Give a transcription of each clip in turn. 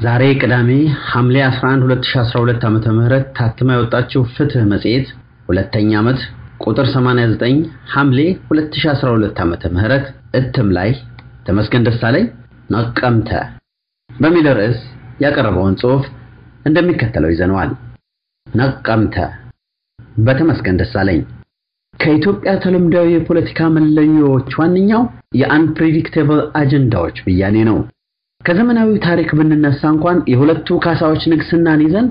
ዛሬ ቅዳሜ ሐምሌ 11 2012 ዓመተ ምህረት ታትማ የወጣችው ፍትህ መጽሔት ሁለተኛ ዓመት ቁጥር 89 ሐምሌ 2012 ዓመተ ምህረት እትም ላይ ተመስገን ደሳለኝ ነቀምተ በሚል ርዕስ ያቀረበውን ጽሑፍ እንደሚከተለው ይዘነዋል። ነቀምተ በተመስገን ደሳለኝ ከኢትዮጵያ ተለምዳዊ የፖለቲካ መለዮዎች ዋነኛው የአንፕሬዲክቴብል አጀንዳዎች ብያኔ ነው። ከዘመናዊ ታሪክ ብንነሳ እንኳን የሁለቱ ካሳዎች ንግስናን ይዘን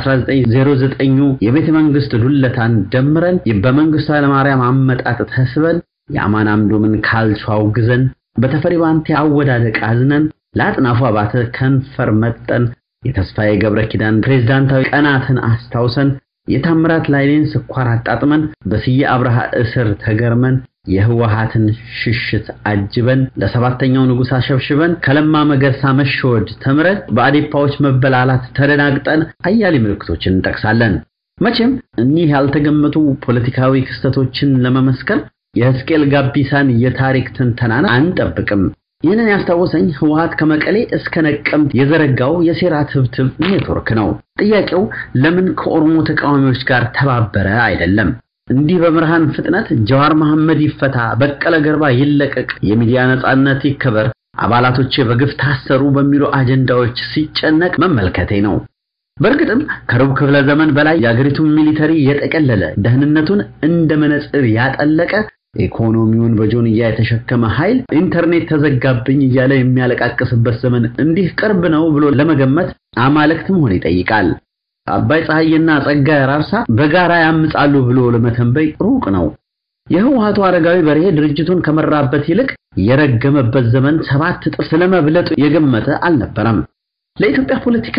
የ1909 የቤተ መንግስት ዱለታን ደምረን በመንግስቱ ኃይለማርያም አመጣጥ ተስበን የአማን አምዶምን ካልቾ አውግዘን በተፈሪ ባንቴ አወዳደቅ አዝነን ለአጥናፉ አባተ ከንፈር መጠን የተስፋዬ ገብረ ኪዳን ፕሬዝዳንታዊ ቀናትን አስታውሰን የታምራት ላይኔን ስኳር አጣጥመን በስዬ አብርሃ እስር ተገርመን የህወሃትን ሽሽት አጅበን ለሰባተኛው ንጉሥ አሸብሽበን ከለማ መገርሳ መሸወድ ተምረን በአዴፓዎች መበላላት ተደናግጠን አያሌ ምልክቶችን እንጠቅሳለን። መቼም እኒህ ያልተገመቱ ፖለቲካዊ ክስተቶችን ለመመስከር የሕዝቅኤል ጋቢሳን የታሪክ ትንተናን አንጠብቅም። ይህንን ያስታወሰኝ ህወሃት ከመቀሌ እስከ ነቀምት የዘረጋው የሴራ ትብትብ ኔትወርክ ነው። ጥያቄው ለምን ከኦሮሞ ተቃዋሚዎች ጋር ተባበረ አይደለም። እንዲህ በብርሃን ፍጥነት ጀዋር መሐመድ ይፈታ፣ በቀለ ገርባ ይለቀቅ፣ የሚዲያ ነጻነት ይከበር፣ አባላቶቼ በግፍ ታሰሩ በሚሉ አጀንዳዎች ሲጨነቅ መመልከቴ ነው። በእርግጥም ከሩብ ክፍለ ዘመን በላይ የአገሪቱን ሚሊተሪ የጠቀለለ ደህንነቱን እንደ መነጽር ያጠለቀ ኢኮኖሚውን በጆንያ የተሸከመ ኃይል ኢንተርኔት ተዘጋብኝ እያለ የሚያለቃቅስበት ዘመን እንዲህ ቅርብ ነው ብሎ ለመገመት አማልክት መሆን ይጠይቃል። አባይ ፀሐይና ጸጋዬ አራርሳ በጋራ ያምጻሉ ብሎ ለመተንበይ ሩቅ ነው። የህወሓቱ አረጋዊ በርሄ ድርጅቱን ከመራበት ይልቅ የረገመበት ዘመን ሰባት እጥፍ ስለመብለጡ የገመተ አልነበረም። ለኢትዮጵያ ፖለቲካ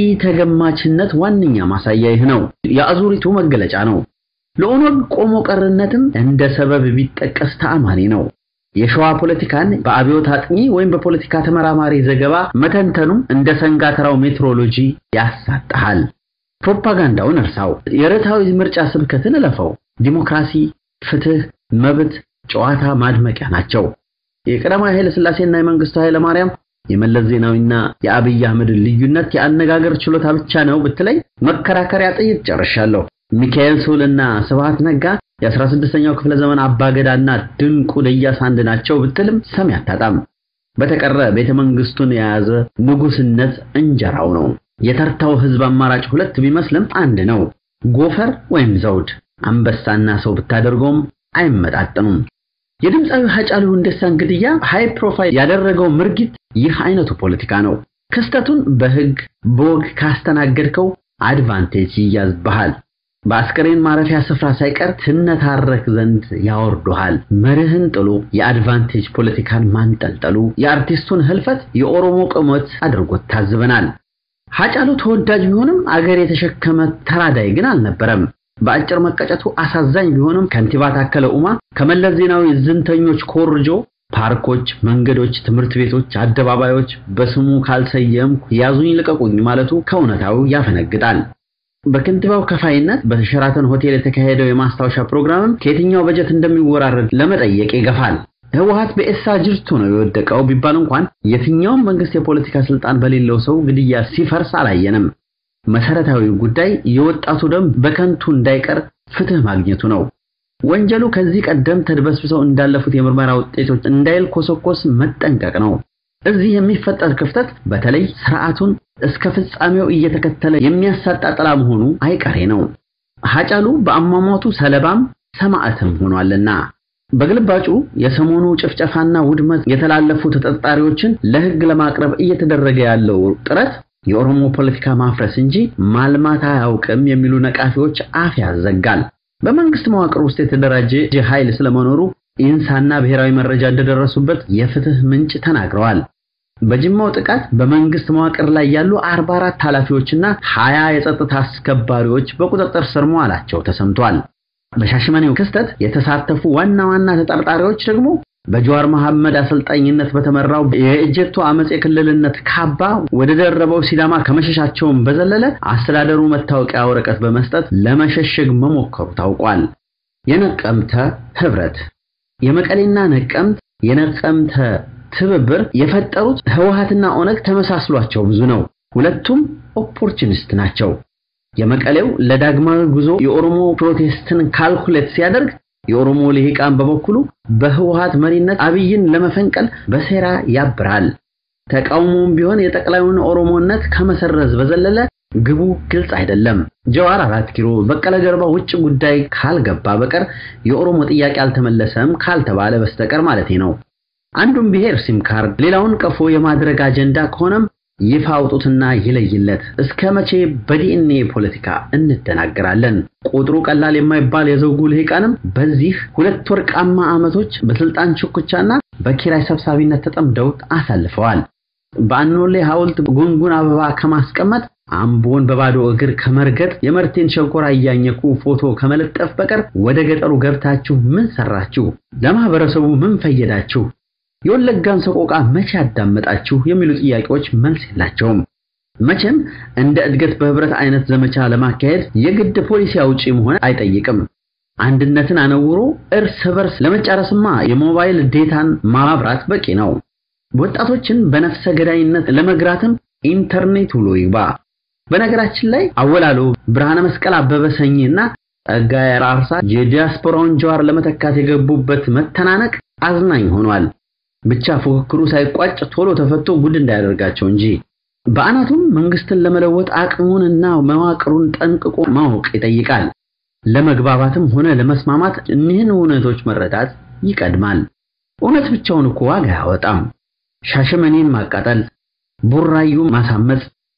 ኢተገማችነት ዋነኛ ማሳያ ይህ ነው። የአዙሪቱ መገለጫ ነው። ለኦነግ ቆሞ ቀርነትም እንደ ሰበብ ቢጠቀስ ተአማኒ ነው። የሸዋ ፖለቲካን በአብዮት አጥኚ ወይም በፖለቲካ ተመራማሪ ዘገባ መተንተኑ እንደ ሰንጋተራው ሜትሮሎጂ ያሳጣሃል። ፕሮፓጋንዳውን እርሳው። የርዕታዊ ምርጫ ስብከትን እለፈው። ዲሞክራሲ፣ ፍትህ፣ መብት፣ ጨዋታ ማድመቂያ ናቸው። የቀዳማዊ ኃይለ ሥላሴና የመንግስቱ ኃይለ ማርያም የመለስ ዜናዊና የአብይ አህመድ ልዩነት የአነጋገር ችሎታ ብቻ ነው ብትለኝ መከራከሪያ ጥይት ጨርሻለሁ። ሚካኤል ሱልና ስብሃት ነጋ የ16ኛው ክፍለ ዘመን አባገዳና ድንቁ ደያሳ አንድ ናቸው ብትልም ሰሚ አታጣም። በተቀረ ቤተ መንግስቱን የያዘ ንጉስነት እንጀራው ነው። የተርታው ህዝብ አማራጭ ሁለት ቢመስልም አንድ ነው። ጎፈር ወይም ዘውድ፣ አንበሳና ሰው ብታደርገውም አይመጣጥኑም። የድምፃዊ ሀጫሉ ሁንዴሳን ግድያ ሃይ ፕሮፋይል ያደረገው ምርጊት ይህ አይነቱ ፖለቲካ ነው። ክስተቱን በህግ በወግ ካስተናገድከው አድቫንቴጅ ይያዝብሃል። በአስከሬን ማረፊያ ስፍራ ሳይቀር ትነታረክ ዘንድ ያወርዱሃል። መርህን ጥሎ የአድቫንቴጅ ፖለቲካን ማንጠልጠሉ የአርቲስቱን ህልፈት የኦሮሞ ቅሞት አድርጎት ታዝበናል። ሀጫሉ ተወዳጅ ቢሆንም አገር የተሸከመ ተራዳይ ግን አልነበረም። በአጭር መቀጨቱ አሳዛኝ ቢሆንም ከንቲባ ታከለ ኡማ ከመለስ ዜናዊ ዝንተኞች ኮርጆ ፓርኮች፣ መንገዶች፣ ትምህርት ቤቶች፣ አደባባዮች በስሙ ካልሰየምኩ ያዙኝ ልቀቁኝ ማለቱ ከእውነታው ያፈነግጣል። በከንቲባው ከፋይነት በሸራተን ሆቴል የተካሄደው የማስታወሻ ፕሮግራምም ከየትኛው በጀት እንደሚወራረድ ለመጠየቅ ይገፋል። ህወሓት በኤሳ ጅርቱ ነው የወደቀው ቢባል እንኳን የትኛውም መንግስት የፖለቲካ ስልጣን በሌለው ሰው ግድያ ሲፈርስ አላየንም። መሰረታዊው ጉዳይ የወጣቱ ደም በከንቱ እንዳይቀር ፍትህ ማግኘቱ ነው። ወንጀሉ ከዚህ ቀደም ተድበስብሰው እንዳለፉት የምርመራ ውጤቶች እንዳይልኮሰኮስ መጠንቀቅ ነው። እዚህ የሚፈጠር ክፍተት በተለይ ስርዓቱን እስከ ፍጻሜው እየተከተለ የሚያሳጣ ጥላ መሆኑ አይቀሬ ነው። ሀጫሉ በአሟሟቱ ሰለባም ሰማዕትም ሆኗልና በግልባጩ የሰሞኑ ጭፍጨፋና ውድመት የተላለፉ ተጠርጣሪዎችን ለህግ ለማቅረብ እየተደረገ ያለው ጥረት የኦሮሞ ፖለቲካ ማፍረስ እንጂ ማልማት አያውቅም የሚሉ ነቃፊዎች አፍ ያዘጋል። በመንግስት መዋቅር ውስጥ የተደራጀ ኃይል ስለመኖሩ ኢንሳና ብሔራዊ መረጃ እንደደረሱበት የፍትህ ምንጭ ተናግረዋል። በጅማው ጥቃት በመንግስት መዋቅር ላይ ያሉ 44 ኃላፊዎችና 20 የጸጥታ አስከባሪዎች በቁጥጥር ስር መዋላቸው ተሰምቷል። በሻሸመኔው ክስተት የተሳተፉ ዋና ዋና ተጠርጣሪዎች ደግሞ በጀዋር መሐመድ አሰልጣኝነት በተመራው የእጀቶ አመጽ የክልልነት ካባ ወደ ደረበው ሲዳማ ከመሸሻቸውም በዘለለ አስተዳደሩ መታወቂያ ወረቀት በመስጠት ለመሸሸግ መሞከሩ ታውቋል። የነቀምተ ህብረት የመቀሌና ነቀምት የነቀምተ ትብብር የፈጠሩት ህወሓትና ኦነግ ተመሳስሏቸው ብዙ ነው። ሁለቱም ኦፖርቹኒስት ናቸው። የመቀሌው ለዳግማዊ ጉዞ የኦሮሞ ፕሮቴስትን ካልኩሌት ሲያደርግ የኦሮሞ ልሂቃን በበኩሉ በህወሓት መሪነት አብይን ለመፈንቀል በሴራ ያብራል። ተቃውሞም ቢሆን የጠቅላዩን ኦሮሞነት ከመሰረዝ በዘለለ ግቡ ግልጽ አይደለም። ጀዋር አራት ኪሎ፣ በቀለ ገርባ ውጭ ጉዳይ ካልገባ በቀር የኦሮሞ ጥያቄ አልተመለሰም ካልተባለ በስተቀር ማለቴ ነው። አንዱን ብሔር ሲም ካርድ ሌላውን ቀፎ የማድረግ አጀንዳ ከሆነም ይፋ አውጡትና ይለይለት። እስከ መቼ በዲኤንኤ ፖለቲካ እንደናገራለን? ቁጥሩ ቀላል የማይባል የዘውጉ ልሂቃንም በዚህ ሁለት ወርቃማ ዓመቶች በስልጣን ሽኩቻና በኪራይ ሰብሳቢነት ተጠምደው አሳልፈዋል። በአኖሌ ሐውልት ጉንጉን አበባ ከማስቀመጥ አምቦን በባዶ እግር ከመርገጥ የመርቴን ሸንኮራ እያኘኩ ፎቶ ከመለጠፍ በቀር ወደ ገጠሩ ገብታችሁ ምን ሰራችሁ? ለማህበረሰቡ ምን ፈየዳችሁ? የወለጋን ሰቆቃ መቼ አዳመጣችሁ? የሚሉ ጥያቄዎች መልስ የላቸውም። መቼም እንደ እድገት በህብረት አይነት ዘመቻ ለማካሄድ የግድ ፖሊሲ አውጪ መሆን አይጠይቅም። አንድነትን አነውሮ እርስ በርስ ለመጫረስማ የሞባይል ዴታን ማብራት በቂ ነው። ወጣቶችን በነፍሰ ገዳይነት ለመግራትም ኢንተርኔት ውሎ ይግባ። በነገራችን ላይ አወላሎ ብርሃነ መስቀል አበበ ሰኝና ጸጋዬ አራርሳ የዲያስፖራውን ጀዋር ለመተካት የገቡበት መተናነቅ አዝናኝ ሆኗል። ብቻ ፉክክሩ ሳይቋጭ ቶሎ ተፈቶ ጉድ እንዳያደርጋቸው እንጂ በአናቱም መንግስትን ለመለወጥ አቅሙንና መዋቅሩን ጠንቅቆ ማወቅ ይጠይቃል። ለመግባባትም ሆነ ለመስማማት እኒህን እውነቶች መረዳት ይቀድማል። እውነት ብቻውን እኮ ዋጋ አያወጣም። ሻሸመኔን ማቃጠል፣ ቡራዩ ማሳመጽ፣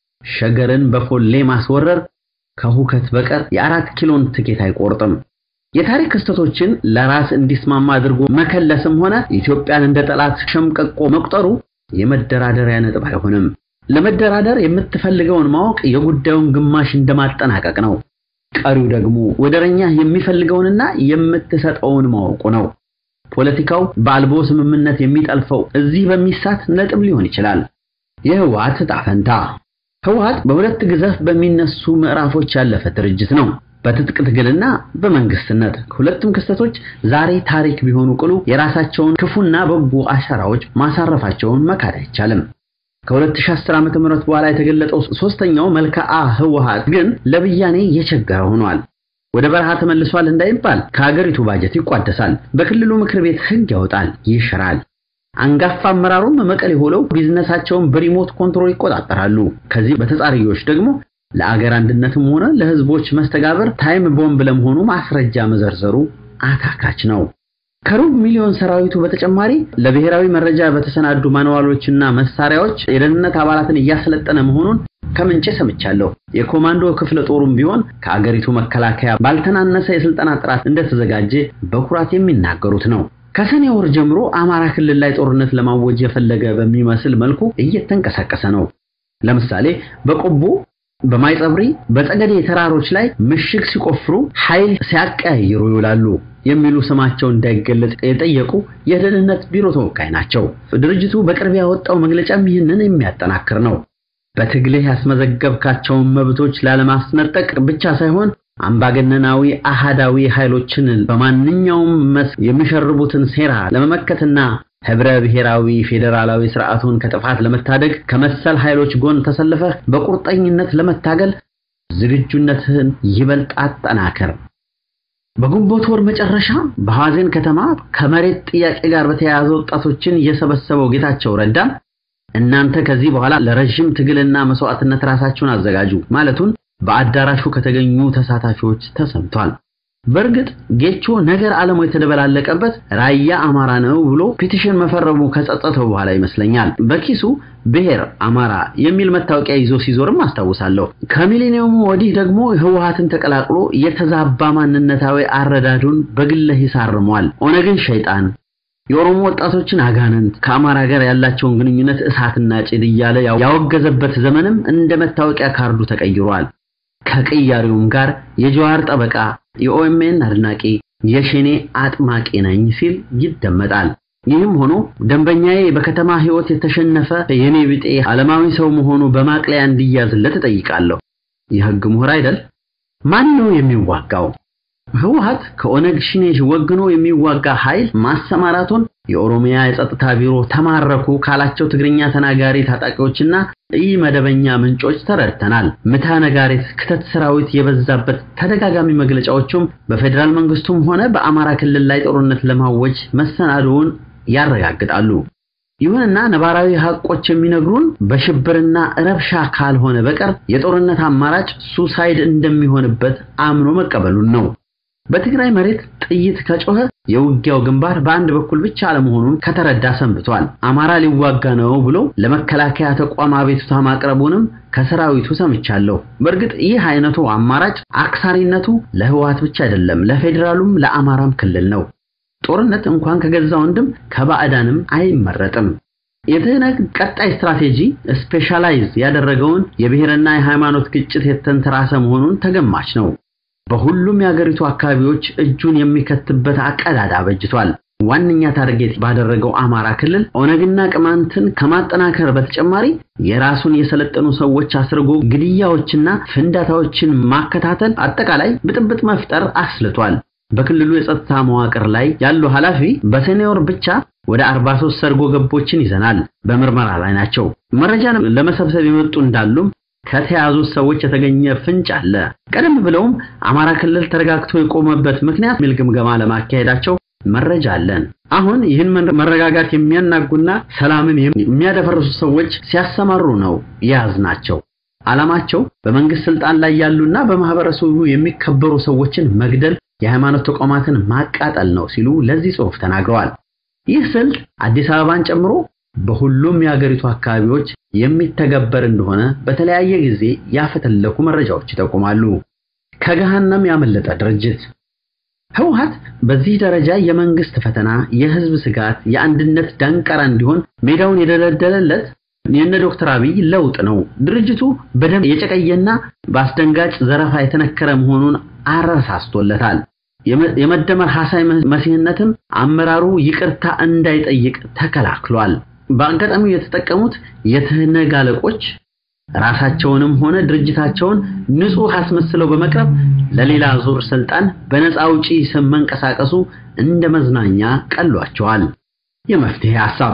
ሸገርን በፎሌ ማስወረር ከሁከት በቀር የአራት ኪሎን ትኬት አይቆርጥም። የታሪክ ክስተቶችን ለራስ እንዲስማማ አድርጎ መከለስም ሆነ ኢትዮጵያን እንደ ጠላት ሸምቀቆ መቁጠሩ የመደራደሪያ ነጥብ አይሆንም። ለመደራደር የምትፈልገውን ማወቅ የጉዳዩን ግማሽ እንደማጠናቀቅ ነው። ቀሪው ደግሞ ወደረኛ የሚፈልገውንና የምትሰጠውን ማወቁ ነው። ፖለቲካው በአልቦ ስምምነት የሚጠልፈው እዚህ በሚሳት ነጥብ ሊሆን ይችላል። የህወሓት ዕጣ ፈንታ ህወሓት በሁለት ግዘፍ በሚነሱ ምዕራፎች ያለፈ ድርጅት ነው። በትጥቅ ትግልና በመንግስትነት ሁለቱም ክስተቶች ዛሬ ታሪክ ቢሆኑ ቅሉ የራሳቸውን ክፉና በጎ አሻራዎች ማሳረፋቸውን መካድ አይቻልም። ከ2010 ዓ.ም በኋላ የተገለጠው ሶስተኛው መልክዓ ህወሓት ግን ለብያኔ የቸገረ ሆኗል። ወደ በረሃ ተመልሷል እንዳይባል ከሀገሪቱ ባጀት ይቋደሳል፣ በክልሉ ምክር ቤት ህግ ያወጣል፣ ይሽራል። አንጋፋ አመራሩም መቀሌ ሆነው ቢዝነሳቸውን በሪሞት ኮንትሮል ይቆጣጠራሉ። ከዚህ በተጻራሪዎች ደግሞ ለአገር አንድነትም ሆነ ለህዝቦች መስተጋብር ታይም ቦምብ ለመሆኑ ማስረጃ መዘርዘሩ አታካች ነው። ከሩብ ሚሊዮን ሰራዊቱ በተጨማሪ ለብሔራዊ መረጃ በተሰናዱ ማንዋሎችና መሳሪያዎች የደህንነት አባላትን እያሰለጠነ መሆኑን ከምንጭ ሰምቻለሁ። የኮማንዶ ክፍለ ጦሩም ቢሆን ከአገሪቱ መከላከያ ባልተናነሰ የስልጠና ጥራት እንደተዘጋጀ በኩራት የሚናገሩት ነው። ከሰኔ ወር ጀምሮ አማራ ክልል ላይ ጦርነት ለማወጅ የፈለገ በሚመስል መልኩ እየተንቀሳቀሰ ነው። ለምሳሌ በቆቦ በማይጸብሪ በጸገዴ ተራሮች ላይ ምሽግ ሲቆፍሩ ኃይል ሲያቀያይሩ ይውላሉ የሚሉ ስማቸው እንዳይገለጽ የጠየቁ የደህንነት ቢሮ ተወካይ ናቸው። ድርጅቱ በቅርብ ያወጣው መግለጫም ይህንን የሚያጠናክር ነው። በትግልህ ያስመዘገብካቸውን መብቶች ላለማስነጠቅ ብቻ ሳይሆን አምባገነናዊ አሃዳዊ ኃይሎችን በማንኛውም መስክ የሚሸርቡትን ሴራ ለመመከትና ህብረ ብሔራዊ ፌዴራላዊ ስርዓቱን ከጥፋት ለመታደግ ከመሰል ኃይሎች ጎን ተሰልፈህ በቁርጠኝነት ለመታገል ዝግጁነትህን ይበልጥ አጠናከር። በግንቦት ወር መጨረሻ በሐዘን ከተማ ከመሬት ጥያቄ ጋር በተያያዘ ወጣቶችን የሰበሰበው ጌታቸው ረዳ እናንተ ከዚህ በኋላ ለረጅም ትግልና መስዋዕትነት ራሳችሁን አዘጋጁ ማለቱን በአዳራሹ ከተገኙ ተሳታፊዎች ተሰምቷል። በእርግጥ ጌቾ ነገር ዓለሙ የተደበላለቀበት ራያ አማራ ነው ብሎ ፒቲሽን መፈረሙ ከጸጸተው በኋላ ይመስለኛል በኪሱ ብሔር አማራ የሚል መታወቂያ ይዞ ሲዞርም አስታውሳለሁ። ከሚሊኒየሙ ወዲህ ደግሞ ህወሓትን ተቀላቅሎ የተዛባ ማንነታዊ አረዳዱን በግለ ይሳርሟል። ኦነግን ሸይጣን፣ የኦሮሞ ወጣቶችን አጋንንት፣ ከአማራ ጋር ያላቸውን ግንኙነት እሳትና ጭድ እያለ ያወገዘበት ዘመንም እንደ መታወቂያ ካርዱ ተቀይሯል። ከቅያሬውም ጋር የጀዋር ጠበቃ የኦኤምኤን አድናቂ የሸኔ አጥማቂ ነኝ ሲል ይደመጣል። ይህም ሆኖ ደንበኛዬ በከተማ ህይወት የተሸነፈ የኔ ቢጤ ዓለማዊ ሰው መሆኑ በማቅለያ እንዲያዝለት እጠይቃለሁ። የህግ ምሁር አይደል? ማን ነው የሚዋጋው? ህወሓት ከኦነግ ሽኔ ወግኖ የሚዋጋ ኃይል ማሰማራቱን የኦሮሚያ የጸጥታ ቢሮ ተማረኩ ካላቸው ትግርኛ ተናጋሪ ታጣቂዎችና ኢ መደበኛ ምንጮች ተረድተናል። ምታ ነጋሪት ክተት ሰራዊት የበዛበት ተደጋጋሚ መግለጫዎቹም በፌዴራል መንግስቱም ሆነ በአማራ ክልል ላይ ጦርነት ለማወጅ መሰናዶውን ያረጋግጣሉ። ይሁንና ነባራዊ ሀቆች የሚነግሩን በሽብርና ረብሻ ካልሆነ በቀር የጦርነት አማራጭ ሱሳይድ እንደሚሆንበት አምኖ መቀበሉን ነው። በትግራይ መሬት ጥይት ከጮኸ የውጊያው ግንባር በአንድ በኩል ብቻ አለመሆኑን ከተረዳ ሰንብቷል። አማራ ሊዋጋ ነው ብሎ ለመከላከያ ተቋም አቤቱታ ማቅረቡንም ከሰራዊቱ ሰምቻለሁ። በእርግጥ ይህ አይነቱ አማራጭ አክሳሪነቱ ለህወሓት ብቻ አይደለም፣ ለፌዴራሉም ለአማራም ክልል ነው። ጦርነት እንኳን ከገዛ ወንድም ከባዕዳንም አይመረጥም። የትህነግ ቀጣይ ስትራቴጂ ስፔሻላይዝ ያደረገውን የብሔርና የሃይማኖት ግጭት የተንተራሰ መሆኑን ተገማች ነው። በሁሉም የአገሪቱ አካባቢዎች እጁን የሚከትበት አቀዳዳ በጅቷል። ዋነኛ ታርጌት ባደረገው አማራ ክልል ኦነግና ቅማንትን ከማጠናከር በተጨማሪ የራሱን የሰለጠኑ ሰዎች አስርጎ ግድያዎችና ፍንዳታዎችን ማከታተል፣ አጠቃላይ ብጥብጥ መፍጠር አስልቷል። በክልሉ የጸጥታ መዋቅር ላይ ያሉ ኃላፊ በሰኔ ወር ብቻ ወደ 43 ሰርጎ ገቦችን ይዘናል፣ በምርመራ ላይ ናቸው። መረጃ ለመሰብሰብ የመጡ እንዳሉም ከተያዙት ሰዎች የተገኘ ፍንጭ አለ። ቀደም ብለውም አማራ ክልል ተረጋግቶ የቆመበት ምክንያት ሚል ግምገማ ለማካሄዳቸው መረጃ አለን። አሁን ይህን መረጋጋት የሚያናጉና ሰላምን የሚያደፈርሱ ሰዎች ሲያሰማሩ ነው የያዝናቸው። ዓላማቸው በመንግስት ስልጣን ላይ ያሉና በማህበረሰቡ የሚከበሩ ሰዎችን መግደል፣ የሃይማኖት ተቋማትን ማቃጠል ነው ሲሉ ለዚህ ጽሑፍ ተናግረዋል። ይህ ስልት አዲስ አበባን ጨምሮ በሁሉም የሀገሪቱ አካባቢዎች የሚተገበር እንደሆነ በተለያየ ጊዜ ያፈተለኩ መረጃዎች ይጠቁማሉ። ከገሃነም ያመለጠ ድርጅት ህወሓት በዚህ ደረጃ የመንግስት ፈተና፣ የህዝብ ስጋት፣ የአንድነት ዳንቀራ እንዲሆን ሜዳውን የደለደለለት የነ ዶክተር አብይ ለውጥ ነው። ድርጅቱ በደም የጨቀየና በአስደንጋጭ ዘረፋ የተነከረ መሆኑን አረሳስቶለታል። የመደመር ሐሳይ መሲህነትም አመራሩ ይቅርታ እንዳይጠይቅ ተከላክሏል። በአጋጣሚው የተጠቀሙት የትህነግ አለቆች ራሳቸውንም ሆነ ድርጅታቸውን ንጹህ አስመስለው በመቅረብ ለሌላ ዙር ስልጣን በነፃ አውጪ ስም መንቀሳቀሱ እንደ መዝናኛ ቀሏቸዋል። የመፍትሄ ሐሳብ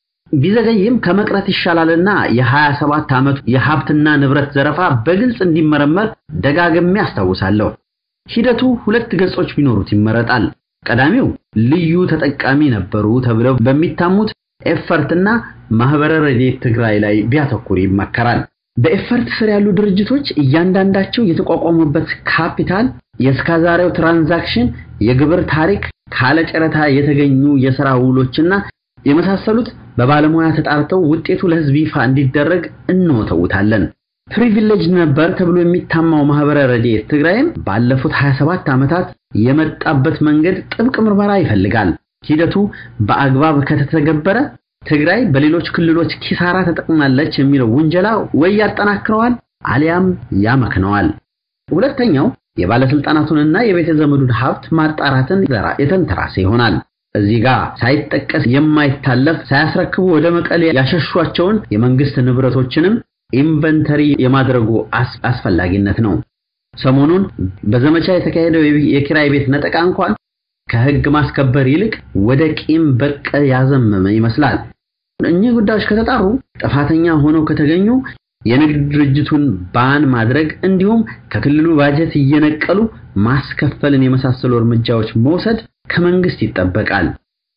ቢዘገይም ከመቅረት ይሻላልና የ27 ዓመቱ የሀብትና ንብረት ዘረፋ በግልጽ እንዲመረመር ደጋግሜ አስታውሳለሁ። ሂደቱ ሁለት ገጾች ቢኖሩት ይመረጣል። ቀዳሚው ልዩ ተጠቃሚ ነበሩ ተብለው በሚታሙት ኤፈርትና ማህበረ ረድኤት ትግራይ ላይ ቢያተኩር ይመከራል። በኤፈርት ስር ያሉ ድርጅቶች እያንዳንዳቸው የተቋቋሙበት ካፒታል፣ የእስከዛሬው ትራንዛክሽን፣ የግብር ታሪክ፣ ካለ ጨረታ የተገኙ የሥራ ውሎችና የመሳሰሉት በባለሙያ ተጣርተው ውጤቱ ለሕዝብ ይፋ እንዲደረግ እንወተውታለን። ፕሪቪሌጅ ነበር ተብሎ የሚታማው ማህበረ ረድኤት ትግራይም ባለፉት 27 ዓመታት የመጣበት መንገድ ጥብቅ ምርመራ ይፈልጋል። ሂደቱ በአግባብ ከተተገበረ ትግራይ በሌሎች ክልሎች ኪሳራ ተጠቅማለች የሚለው ውንጀላ ወይ ያጠናክረዋል አሊያም ያመክነዋል። ሁለተኛው የባለስልጣናቱንና የቤተ ዘመዱን ሀብት ማጣራትን የተንተራሰ ይሆናል። እዚህ ጋር ሳይጠቀስ የማይታለፍ ሳያስረክቡ ወደ መቀሌ ያሸሿቸውን የመንግስት ንብረቶችንም ኢንቨንተሪ የማድረጉ አስፈላጊነት ነው። ሰሞኑን በዘመቻ የተካሄደው የኪራይ ቤት ነጠቃ እንኳን ከህግ ማስከበር ይልቅ ወደ ቂም በቀል ያዘመመ ይመስላል። እኚህ ጉዳዮች ከተጣሩ ጥፋተኛ ሆነው ከተገኙ የንግድ ድርጅቱን ባን ማድረግ እንዲሁም ከክልሉ ባጀት እየነቀሉ ማስከፈልን የመሳሰሉ እርምጃዎች መውሰድ ከመንግስት ይጠበቃል።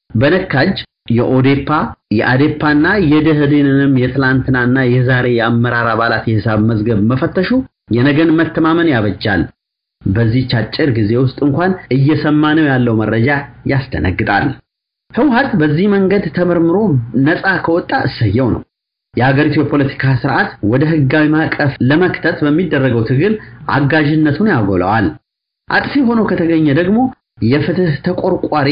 በነካጅ የኦዴፓ የአዴፓና የደህዴንንም የትላንትናና የዛሬ የአመራር አባላት የሂሳብ መዝገብ መፈተሹ የነገን መተማመን ያበጃል። በዚህች አጭር ጊዜ ውስጥ እንኳን እየሰማነው ያለው መረጃ ያስደነግጣል። ህወሓት በዚህ መንገድ ተመርምሮ ነፃ ከወጣ እሰየው ነው። የሀገሪቱ የፖለቲካ ስርዓት ወደ ህጋዊ ማዕቀፍ ለመክተት በሚደረገው ትግል አጋዥነቱን ያጎለዋል። አጥፊ ሆኖ ከተገኘ ደግሞ የፍትህ ተቆርቋሪ፣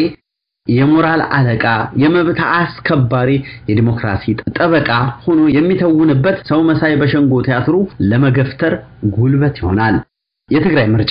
የሞራል አለቃ፣ የመብት አስከባሪ፣ የዲሞክራሲ ጠበቃ ሆኖ የሚተውንበት ሰው መሳይ በሸንጎ ቲያትሩ ለመገፍተር ጉልበት ይሆናል። የትግራይ ምርጫ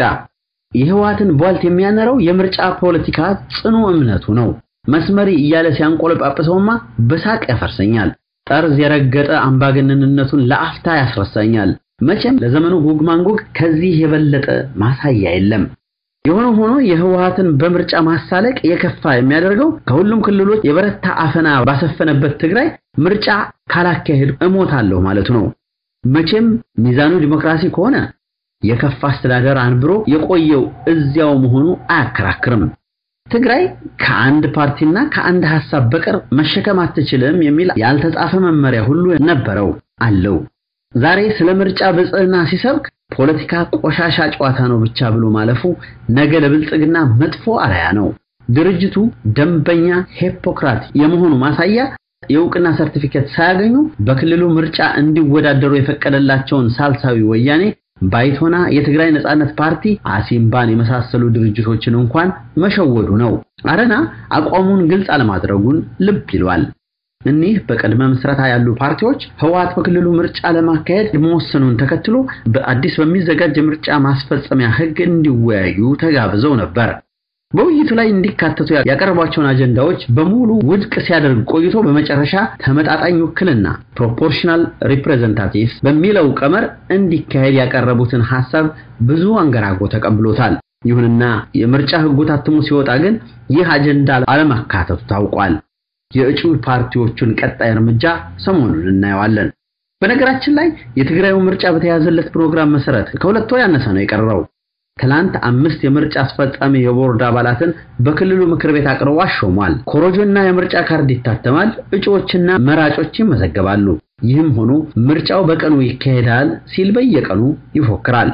የህወሓትን ቧልት የሚያነረው የምርጫ ፖለቲካ ጽኑ እምነቱ ነው። መስመሪ እያለ ሲያንቆለጳጵሰውማ በሳቅ ያፈርሰኛል። ጠርዝ የረገጠ አምባገነንነቱን ለአፍታ ያስረሳኛል። መቼም ለዘመኑ ጉግ ማንጉግ ከዚህ የበለጠ ማሳያ የለም። የሆነ ሆኖ የህወሓትን በምርጫ ማሳለቅ የከፋ የሚያደርገው ከሁሉም ክልሎች የበረታ አፈና ባሰፈነበት ትግራይ ምርጫ ካላካሄድ እሞታለሁ ማለቱ ነው። መቼም ሚዛኑ ዲሞክራሲ ከሆነ የከፋ አስተዳደር አንብሮ የቆየው እዚያው መሆኑ አያከራክርም። ትግራይ ከአንድ ፓርቲና ከአንድ ሐሳብ በቀር መሸከም አትችልም የሚል ያልተጻፈ መመሪያ ሁሉ ነበረው አለው። ዛሬ ስለ ምርጫ ብልጽግና ሲሰብክ ፖለቲካ ቆሻሻ ጨዋታ ነው ብቻ ብሎ ማለፉ ነገ ለብልጽግና መጥፎ አርአያ ነው። ድርጅቱ ደንበኛ ሂፖክራት የመሆኑ ማሳያ የእውቅና ሰርቲፊኬት ሳያገኙ በክልሉ ምርጫ እንዲወዳደሩ የፈቀደላቸውን ሳልሳዊ ወያኔ ባይቶና፣ የትግራይ ነጻነት ፓርቲ፣ አሲምባን የመሳሰሉ ድርጅቶችን እንኳን መሸወዱ ነው። አረና አቋሙን ግልጽ አለማድረጉን ልብ ይሏል። እኒህ በቅድመ ምስረታ ያሉ ፓርቲዎች ህወሓት በክልሉ ምርጫ ለማካሄድ መወሰኑን ተከትሎ በአዲስ በሚዘጋጅ የምርጫ ማስፈጸሚያ ህግ እንዲወያዩ ተጋብዘው ነበር። በውይይቱ ላይ እንዲካተቱ ያቀረቧቸውን አጀንዳዎች በሙሉ ውድቅ ሲያደርግ ቆይቶ በመጨረሻ ተመጣጣኝ ውክልና ፕሮፖርሽናል ሪፕሬዘንታቲቭስ በሚለው ቀመር እንዲካሄድ ያቀረቡትን ሐሳብ ብዙ አንገራጎ ተቀብሎታል። ይሁንና የምርጫ ህጉ ታትሞ ሲወጣ ግን ይህ አጀንዳ አለመካተቱ ታውቋል። የእጩ ፓርቲዎቹን ቀጣይ እርምጃ ሰሞኑን እናየዋለን። በነገራችን ላይ የትግራዩ ምርጫ በተያዘለት ፕሮግራም መሰረት ከሁለት ወር ያነሰ ነው የቀረው። ትላንት አምስት የምርጫ አስፈጻሚ የቦርድ አባላትን በክልሉ ምክር ቤት አቅርቦ አሾሟል። ኮሮጆና የምርጫ ካርድ ይታተማል፣ እጩዎችና መራጮች ይመዘገባሉ። ይህም ሆኖ ምርጫው በቀኑ ይካሄዳል ሲል በየቀኑ ይፎክራል።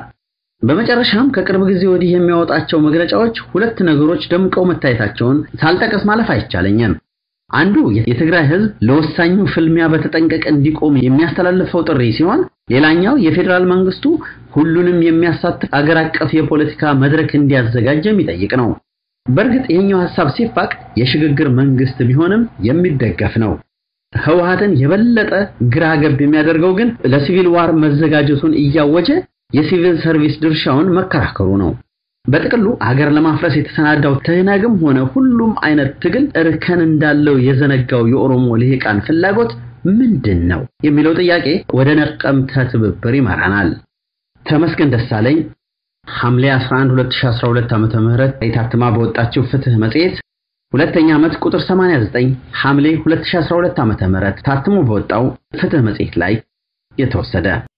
በመጨረሻም ከቅርብ ጊዜ ወዲህ የሚያወጣቸው መግለጫዎች ሁለት ነገሮች ደምቀው መታየታቸውን ሳልጠቀስ ማለፍ አይቻለኝም። አንዱ የትግራይ ህዝብ ለወሳኙ ፍልሚያ በተጠንቀቅ እንዲቆም የሚያስተላልፈው ጥሪ ሲሆን ሌላኛው የፌዴራል መንግስቱ ሁሉንም የሚያሳትፍ አገር አቀፍ የፖለቲካ መድረክ እንዲያዘጋጅ የሚጠይቅ ነው። በእርግጥ ይህኛው ሐሳብ ሲፋቅ የሽግግር መንግስት ቢሆንም የሚደገፍ ነው። ህወሓትን የበለጠ ግራ ገብ የሚያደርገው ግን ለሲቪል ዋር መዘጋጀቱን እያወጀ የሲቪል ሰርቪስ ድርሻውን መከራከሩ ነው። በጥቅሉ አገር ለማፍረስ የተሰናዳው ትህነግም ሆነ ሁሉም አይነት ትግል እርከን እንዳለው የዘነጋው የኦሮሞ ልሂቃን ፍላጎት ምንድን ነው የሚለው ጥያቄ ወደ ነቀምተ ትብብር ይመራናል። ተመስገን ደሳለኝ ሐምሌ 11 2012 ዓመተ ምህረት የታትማ በወጣችው ፍትህ መጽሔት ሁለተኛ ዓመት ቁጥር 89 ሐምሌ 2012 ዓመተ ምህረት ታትሞ በወጣው ፍትህ መጽሔት ላይ የተወሰደ